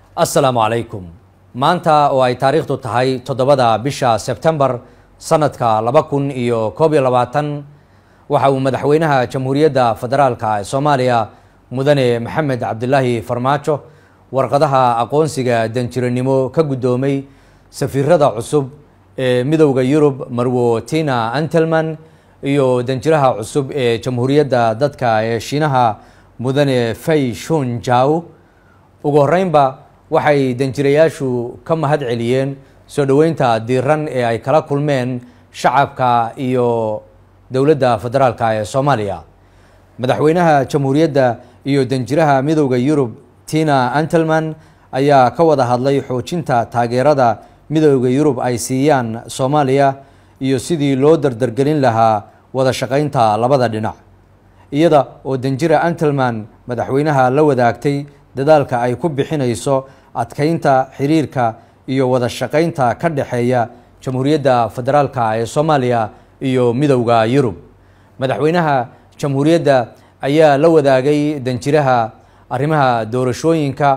assalaamu calaykum maanta oo ay taariikhdu tahay toddobada bisha sebtembar sanadka laba kun iyo koob iyo labaatan waxa uu madaxweynaha jamhuuriyadda federaalka ee soomaaliya mudane maxamed cabdilaahi farmaajo warqadaha aqoonsiga danjiranimo ka guddoomay safiirada cusub ee midowda yurub marwo tina antelman iyo danjiraha cusub ee jamhuuriyadda dadka ee shiinaha mudane fay shun jaw ugu horeynba waxay danjirayaashu ka mahad celiyeen soo dhoweynta diiran ee ay kala kulmeen shacabka iyo dowladda federaalka ee soomaaliya madaxweynaha jamhuuriyadda iyo danjiraha midowda yurub tina antelman ayaa ka wada hadlay xoojinta taageerada midowda yurub ay siiyaan soomaaliya iyo sidii loo dardargelin lahaa wada shaqeynta labada dhinac iyada oo danjira antelman madaxweynaha la wadaagtay dadaalka ay ku bixinayso adkeynta xiriirka iyo wada shaqeynta ka dhexeeya jamhuuriyadda federaalka ee soomaaliya iyo midowda yurub madaxweynaha jamhuuriyadda ayaa la wadaagay danjiraha arrimaha doorashooyinka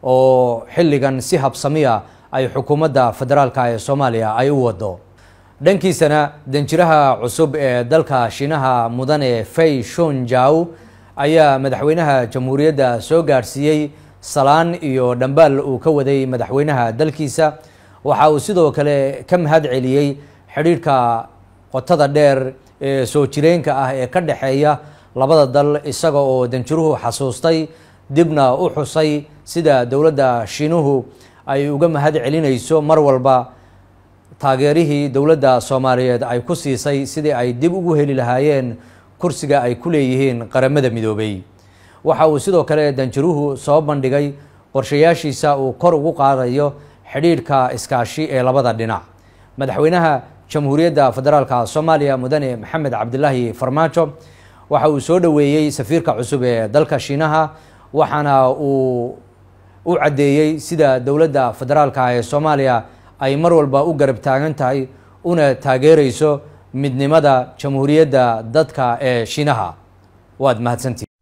oo xilligan si habsamiya ay xukuumadda federaalka ee soomaaliya ay u wado dhankiisana danjiraha cusub ee dalka shiinaha mudane fay shun jaw ayaa madaxweynaha jamhuuriyadda soo gaadhsiiyey salaan iyo dhambaal uu ka waday madaxweynaha dalkiisa waxa uu sidoo kale ka mahad celiyey xidhiidhka qotada dheer ee soo jireenka ah ee ka dhexeeya labada dal isaga oo danjiruhu xasuustay dibna u xusay sida dowladda shiinuhu ay uga mahad celinayso mar walba taageerihii dowladda soomaaliyeed ay ku siisay sidii ay dib ugu heli lahaayeen kursiga ay ku leeyihiin qaramada midoobay waxa uu sidoo kale danjiruhu soo bandhigay qorshayaashiisa uu kor ugu qaadayo xidhiidhka iskaashi ee labada dhinac madaxweynaha jamhuuriyadda federaalka soomaaliya mudane maxamed cabdilaahi farmaajo waxa uu soo dhoweeyey safiirka cusub ee dalka shiinaha waxaana uu u caddeeyey sida dowladda federaalka ee soomaaliya ay mar walba u garab taagan tahay una taageerayso midnimada jamhuuriyadda dadka ee shiinaha waad mahadsantii